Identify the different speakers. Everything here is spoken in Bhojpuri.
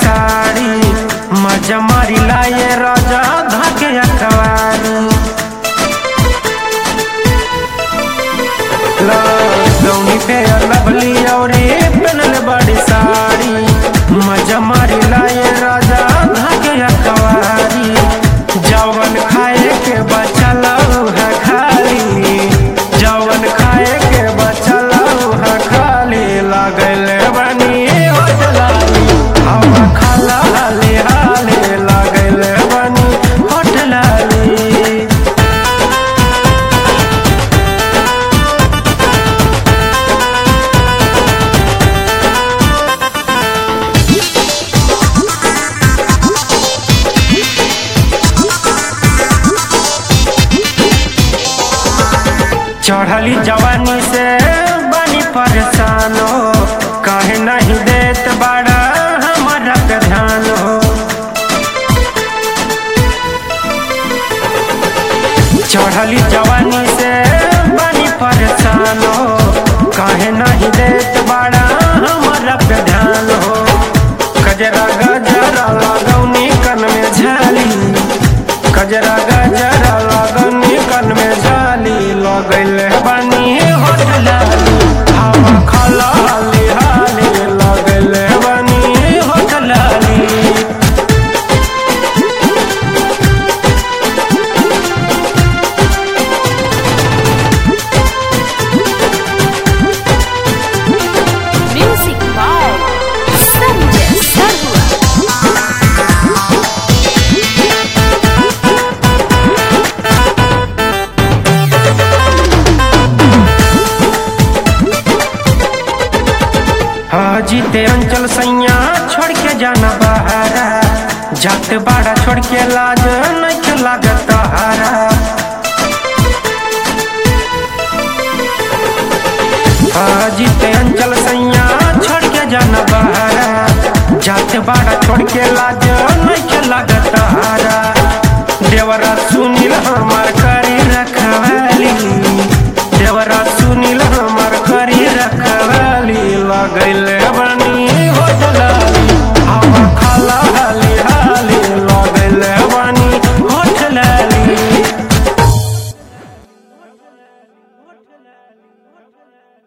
Speaker 1: साड़ी मजा मारी लाए राजा धाके अखबारी लौनी पे लवली औरे पहनल बड़ी साड़ी मजा मारी लाए राजा धाके अखबारी जवन खाए के बचल है खाली जवन खाए के बचल है खाली लागल बनी होटलाली हवा खाला हाले हाले लागल बनी होटलाली चढ़ली जवानी से बनी परेशान हो काहे नहीं देत बड़ा हमारा पे ध्यान हो चढ़ली जवानी से बनी परेशान हो काहे नहीं देत बड़ा हमारा पे ध्यान हो कजरा गजरा लगौनी कन में झाली कजरा गजरा लगौनी कन में झाली लगल बनी होटलाली हवा खला हाली हाली लगल बनी होटलाली
Speaker 2: Music by Sanjay Sarwa.
Speaker 1: जीते अंचल सैया छोड़ के जाना बहारा जात बाड़ा छोड़ के लाज नहीं लागत हारा जीते अंचल सैया छोड़ के जाना बहारा जात बाड़ा छोड़ के लाज नहीं लागत हारा देवरा सुनील हमार करी रखवाली देवरा